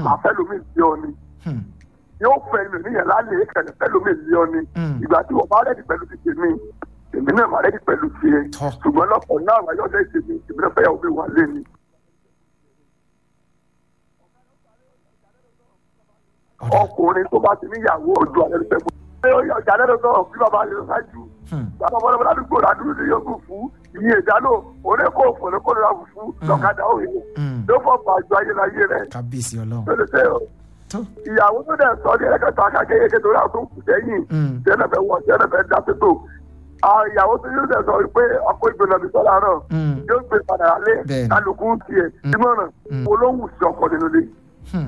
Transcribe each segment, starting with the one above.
màá fẹ́ lómi sí ọ ni Hmm. yóò fẹ́ mi níyẹn lálẹ́ kẹ̀lẹ́ fẹ́ lómi sí ọ ni Mm. ìgbà tí wọ́n bá rẹ́dì pẹ̀lú ti tèmi èmi náà máa rẹ́dì pẹ̀lú tiẹ̀ Tọ́. ṣùgbọ́n lọ́pọ̀ náà wáyọ̀ lẹ́yìn tèmi èmi náà fẹ́ yàwó mi wà lé ni. ọ̀dà ọkùnrin tó bá ti níyàwó ojú alẹ́ ló fẹ́ mú. ṣé ọjà lẹ́nu náà bí bàbá rẹ̀ ṣáájú Hmm. bàbá ọmọdé wọn ládùúgbò ládùúgbò ní yókù fún ìyẹn ìdáná òní kò fún òní kò lọ́la fún lọ́kadà òye Hmm. ló fọ́ pàjọ ayélujáyé rẹ̀ kábíyèsí ọlọ́run lórí ṣe o tó ìyàwó tó dẹ̀ sọ ní ẹ̀kẹ́ta akákéyéké torí àwọn tó ń kù sẹ́yìn Hmm. tẹ́lẹ̀ wọ tẹ́lẹ̀ dá sétò àwọn ìyàwó tó yóò dẹ̀ sọ pé ọkọ̀ ìgbìmọ̀ mi sọ́la náà Hmm. yóò gbé padà lé Bẹ́ẹ̀ni. kálukú tiẹ̀ ìmọ̀ràn Hmm. olóhùn sí ọkọ̀ nínú ilé Hmm.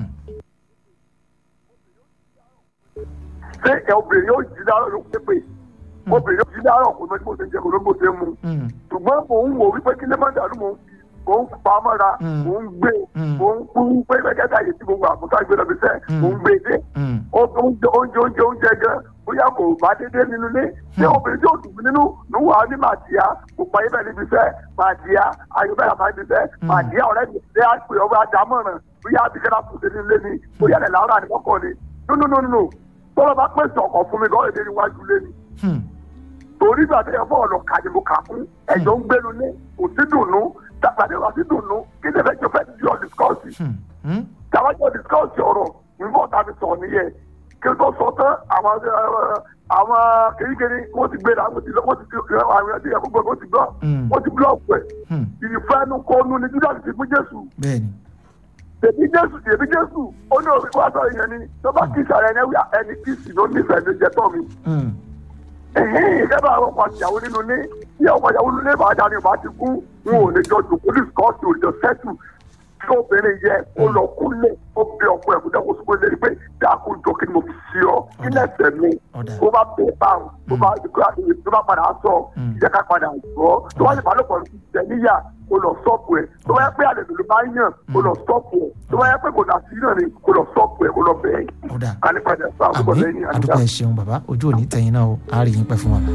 ṣé ẹ obìnrin yóò jí láàárọ̀ ló pépè obìnrin yóò jí láàárọ̀ kò mọ́ ní bó ṣe ń jẹ kò ló ń bó ṣe ń mu Hmm. ṣùgbọ́n mò ń wò wípé kí lè má dàrú mò ń mò ń pa á mọ́ra Mm. mò ń gbé Mm. mò ń kú pé mẹ́kẹ́ta yìí tí mo wà mo ká gbé lọ bí sẹ́ Mm. mò ń gbé dé Hmm. Ó- oúnjẹ oúnjẹ oúnjẹ oúnjẹ gan bóyá kò bá dédé nínú ilé ṣé obìnrin tí ó dùn nínú níwò á ní màdìyà kò pa yín bẹ́ẹ̀ níbi iṣẹ́ màdìyà ayọ̀bẹ̀rẹ̀ àmà níbi iṣẹ́ màdìyà ọ̀rẹ́ mi ṣé àpè ọba àdámọ̀ràn bóyá àbíkẹ́lá kò sí nílé ni bóyá ẹ̀ làwọn àdìmọ́kọ̀ ni nínú tọ́lọ́ bá pèsè ọkọ̀ fún mi lọ́ọ̀dẹ́ níwájú lé ni Hmm. torí ìgbà tó yẹ fún ọ̀nà kàdé mo kà fún ẹ̀jọ̀ ń gbénu ní kò sí dùnú tàbí wà sí dùnú kí ni ẹ̀fẹ̀ jọ fẹ́ jọ discourse Hmm. Hmm. tàbá jọ discourse ọ̀rọ̀ nígbà tá a fi sọ nìyẹn kí n tó sọ tán àwọn ẹ, àwọn kéríkérí wọ́n ti gbéra wọ́n ti lọ wọ́n ti fi àwọn ẹ̀dí ẹ̀kọ́ gbọ́ wọ́n ti gbọ́ Mm. wọ́n ti búlọ̀ọ̀kù ẹ̀ Hmm. ìfẹ́nu kọ́nu ni judas ti fún jésù bẹ́ẹ̀ni tèmi jésù tèmi jésù ó ní òfin wá sọ ìyẹn ni tó bá kí ìsàlẹ̀ ẹni wíwá ẹni kí sì ló nífẹ̀ẹ́ ní jẹ tọ́ mi Hmm. ìjọba àwọn ọkọ àtìyàwó nínú ilé tí ọkọ ìyàwó nínú ilé bá dání ọba ti kú wọn ò lè jọ jòkó ní skọọsì òjò sẹtù tí obìnrin yẹ kó lọ kúlẹ̀ ó bẹ ọkọ ẹ̀ kó dẹ́kun sọ pé lè pé dákun jọ kí ni mo fi sí ọ kí Ọ̀dà. lẹ́sẹ̀ mi Ọ̀dà. tó bá bẹ̀ báwọn tó bá tó bá padà sọ Mm. ìjẹ́ ká padà sọ tó bá lè bá lọ́pọ̀ tẹ̀ níyà kó lọ sọ́ọ̀pù ẹ̀ tó bá yẹ pé àlejò ló bá yàn kó lọ sọ́ọ̀pù ẹ̀ tó bá yẹ pé kò dà sí náà ni kó lọ sọ́ọ̀pù ẹ̀ kó lọ bẹ̀ ẹ̀ ọ̀dà kálípadà sọ àbúkọ àmì lẹ́yìn àdìgbà. àdúgbò ẹ ṣeun bàbá ojú òní tẹ̀yìn náà o a rí yín pẹ́ fún wa.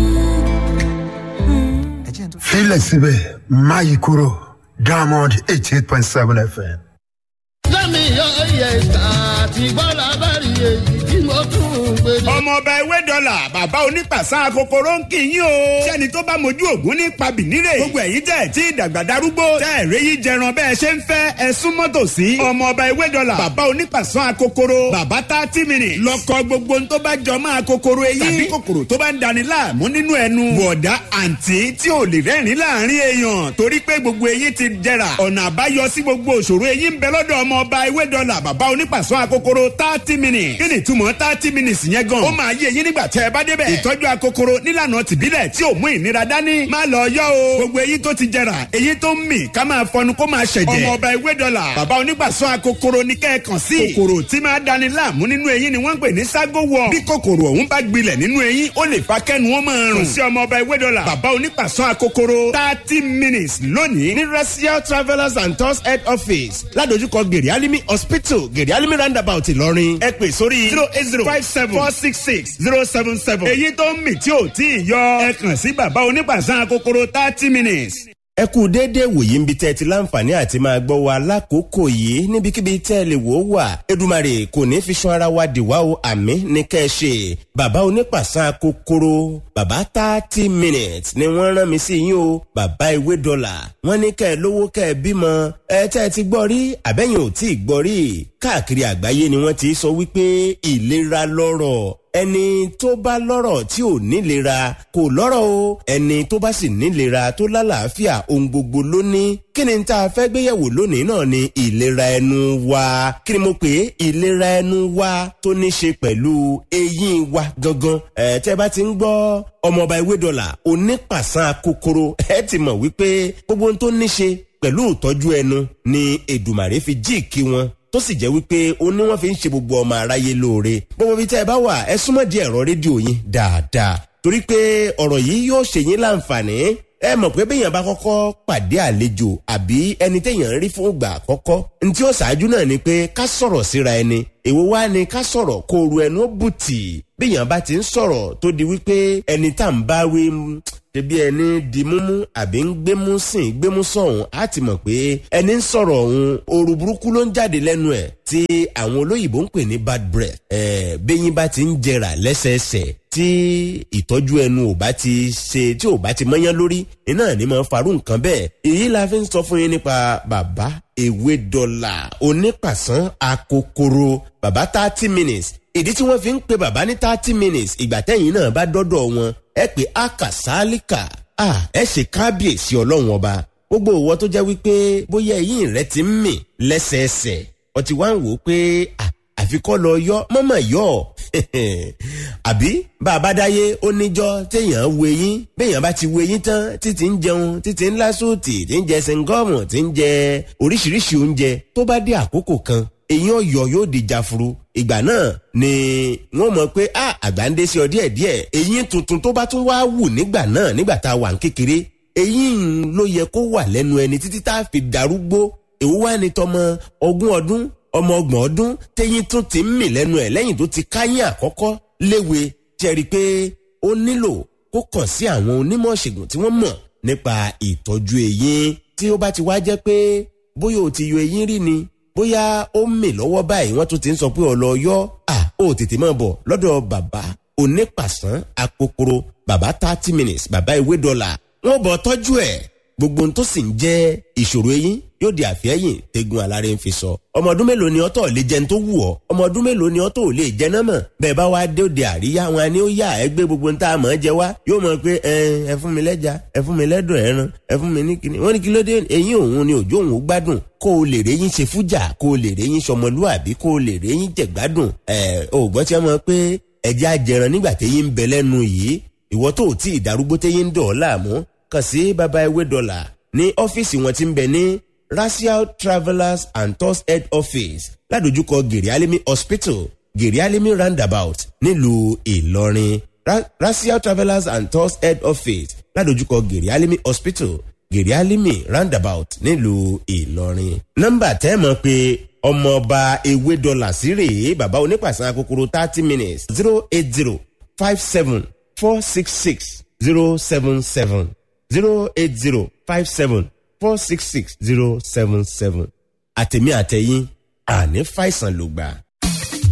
ẹ jẹ́ n tó. filẹ̀ síbẹ̀ máyì kúrò diamond eighty eight point seven fm. lẹ́mi ọ̀yẹ̀ ìta àti gbọ́dọ̀ abárí èyí tí mo tún ń gbé ní. ọmọ ọba ewé dọ́là bàbá onípàṣà kòkòrò ń kì í yín o. sẹ́ni tó bá mojú ògún ní pabìnírè. gbogbo ẹ̀yin tẹ̀ tí ìdàgbà darúgbó. tẹ́ ẹ̀rẹ́ yìí jẹran bẹ́ẹ̀ ṣe ń fẹ́ ẹ súnmọ́ tòsí. ọmọ ọba ewé dọ́là bàbá onípàṣà kòkòrò. bàbá tá tí mi nì. lọkọ gbogbo ń tó bá jọ máa kòkòrò eyín. tàbí kòkòrò tó bá ń dani láàmú nínú ẹnu. bọ̀dá àǹtí tí ò lè rẹ́rìn láàrin èèyàn torí pé gbogbo eyín ti jẹrà. ọ̀nà àbáyọ sí gbogbo òṣòro eyín ń bẹ lọ́dọ̀ ọmọ ọba ewé dọ́là bàbá onípàṣọ akokoro thirty minutes. kí ni ìtumọ̀ thirty minutes yẹn gan. ó máa yé eyín nígbà tẹ́ ẹ bá débẹ̀. ìtọ́jú akokoro nílànà tìbílẹ̀ tí ò mú ìnira dání. má lọ yọ o. gbogbo eyín tó ti jẹrà eyín tó ń mì ká máa fọnu kó máa ṣẹ̀jẹ̀. ọmọ ọba ewé dọ́là bàbá onípàṣọ akokoro ní kẹ́ẹ̀kan sí. kòkòrò tí máa dani láàmú nínú eyín ni wọ́n ń pè ní ságo wọ̀. bí kòkòrò ọ̀hún bá gbilẹ̀ nínú eyín ó lè fa kẹ́nu wọn máa rùn. kò sí ọmọ ọba ewé dọ́là bàbá onípàṣọ akokoro thirty minutes lónìí ní racial travellers and tours head office ládojúkọ gèrè alimi hospital gèrè alimi roundabout ìlọrin ẹ pè sórí zero eight zero five seven four six six zero seven seven èyí tó ń mì tí ò tí ì yọ ẹ kàn sí bàbá onípàṣọ akokoro thirty minutes. ẹ kú déédéé wòye ń bi tẹ́ ẹ ti láǹfààní àti máa gbọ́ wa lákòókò yìí níbikíbi tẹ́ ẹ lè wò ó wà Èdùmàrè kò ní fi sun ara wa dìwà o àmì ní kẹ́ ẹ ṣe bàbá onípàṣán kòkòrò bàbá thirty minutes ni wọ́n rán mi sí yín o bàbá ewé dọ́là wọ́n ní kẹ́ ẹ lówó kẹ́ ẹ bímọ ẹ tẹ́ ẹ ti gbọ́ rí àbẹ́yìn ò tí ì gbọ́ rí káàkiri àgbáyé ni wọ́n ti sọ wípé ìlera lọ́rọ̀ ẹni tó bá lọ́rọ̀ tí ò nílera kò lọ́rọ̀ o ẹni tó bá sì nílera tó lálàáfíà ohun gbogbo ló ní kí ni tá a fẹ́ gbéyẹ̀wò lónìí náà ni ìlera ẹnu wa kí ni mo pè é ìlera ẹnu wa tó ní ṣe pẹ̀lú eyín wa gangan ẹ̀ tẹ́ bá ti ń gbọ́ ọmọọba ewé dọ́là onípàṣán kòkòrò ẹ ti mọ̀ wípé gbogbo ohun tó ní ṣe pẹ̀lú ìtọ́jú ẹnu ni Èdùmàrè fi jí kí wọn tó sì jẹ́ wípé ó ní wọ́n fi ń ṣe gbogbo ọmọ aráyé lóore gbogbo ibi tẹ́ ẹ bá wà ẹ súnmọ́ di ẹ̀rọ rédíò yín dáadáa torí pé ọ̀rọ̀ yìí yóò ṣe yín láǹfààní ẹ mọ̀ pé béèyàn bá kọ́kọ́ pàdé àlejò àbí ẹni téèyàn ń rí fún ìgbà àkọ́kọ́ ní tí ó ṣáájú náà ni pé ká sọ̀rọ̀ síra ẹni èwo wá ni ká sọ̀rọ̀ kó ru ẹnu bùtì béèyàn bá ti ń sọ̀rọ̀ tó di wípé ẹni tá à ń bá wí ṣebí ẹni di múmú àbí ń gbémú sìn gbémú sọ̀hún á ti mọ̀ pé ẹni ń sọ̀rọ̀ ọ̀hún ooru burúkú ló ń jáde lẹ́nu ẹ̀ tí àwọn olóyìnbó ń pè ní bad breath ẹ̀ bẹ́yìn bá ti ń jẹrà lẹ́sẹẹsẹ tí ìtọ́jú ẹnu ò bá ti ṣe tí ò bá ti mọ́yán lórí iná ní máa farú nǹkan bẹ́ẹ̀ èyí la fi ń sọ fún yín nípa bàbá ewé dọ́là onípàṣán akokoro bàbá thirty minutes ìdí tí wọ́n fi ń pe bàbá ní thirty minutes ìgbà tẹ́yìn náà bá dọ́dọ̀ wọn ẹ pé akasálíkà ẹ ṣe kábíyèsí ọlọ́run ọba gbogbo òwò tó jẹ́ wípé bóyá ẹ̀yìn rẹ ti ń mì lẹ́sẹẹsẹ ọtí wá ń wò ó pé àfikọ́ lọ yọ mọ́mọ́ yọ àbí bàbá dáyé ó níjọ́ téèyàn wo eyín béèyàn bá ti wo eyín tán títí ń jẹun títí ń lásòtì tí ń jẹ sẹńgọ́ọ̀mù tí ń jẹ oríṣiríṣi oúnjẹ tó bá dé àkókò kan eyín ọ̀yọ́ yóò di jafuru ìgbà náà ni wọ́n mọ̀ pé a àgbà ń dé sí ọ díẹ̀ díẹ̀ eyín tuntun tó bá tún wá wù nígbà náà nígbà tá a wà ń kékeré eyín ló yẹ kó wà lẹ́nu ẹni títí tá a fi darúgbó èwo wá ní tọmọ ogún ọdún ọmọ ọgbọ̀n ọdún téyín tún ti ń mì lẹ́nu ẹ̀ lẹ́yìn tó ti káyín àkọ́kọ́ léwe jẹ́rìí pé ó nílò kó kàn sí àwọn onímọ̀ ṣègùn tí wọ́n mọ̀ nípa ìtọ́jú eyín tí ó bá ti wá jẹ́ pé bóyá o ti yọ eyín rí ni bóyá ó mì lọ́wọ́ báyìí wọ́n tún ti ń sọ pé ọ̀lọ́ yọ à ó tètè máa bọ̀ lọ́dọ̀ bàbá onípàṣán akokoro bàbá thirty minutes bàbá ewé dọ́là wọ́n bọ̀ tọ́jú ẹ̀ gbogbo ohun tó sì ń jẹ́ ìṣòro eyín yóò di àfẹ́yìn tegun alárẹ̀ ń fi sọ. ọmọ ọdún mélòó ni ọtọ̀ lè jẹun tó wù ọ́ ọmọ ọdún mélòó ni ọtọ̀ lè jẹ náà mọ̀ bẹ́ẹ̀ bá wá dé òde àríyá wọn ni ó yà ẹ gbé gbogbo nta àmọ́ jẹ wá yóò mọ̀ pé ẹ ẹ fún mi lẹ́ja ẹ fún mi lẹ́dùn ẹran ẹ fún mi ní kíni wọ́n ní kí ló dé eyín òun ni òjò òun gbádùn kó o lè réyìn ṣe fújà kó o lè réyìn sọmọlúàbí kó o lè réyìn jẹ̀gbádùn ẹ ò gbọ́ tí wọ́n mọ̀ pé ẹja jẹran nígbà téyín ń bẹ lẹ́nu yìí ìwọ tó tí ì darúgbó téyín ń dọ̀ ọ́ láàmú kàn sí baba ewé dọ́là ní ọ́fíìsì wọn ti ń bẹ ní racial travellers and tours head office ládojúkọ gèrèálẹ́mí hospital gèrèálẹ́mí roundabout nílùú ìlọrin Ra racial travellers and tours head office ládojúkọ gèrèálẹ́mí hospital gèrèálẹ́mí roundabout nílùú ìlọrin. nọ́mbà tẹ́ mọ̀ pé ọmọọba ewé dọ́là sí rèé bàbá onípàṣán akókòrò thirty minutes zero eight zero five seven four six six zero seven seven zero eight zero five seven four six six zero seven seven àtẹ̀mí àtẹ̀yìn àní fàìsàn ló gbà.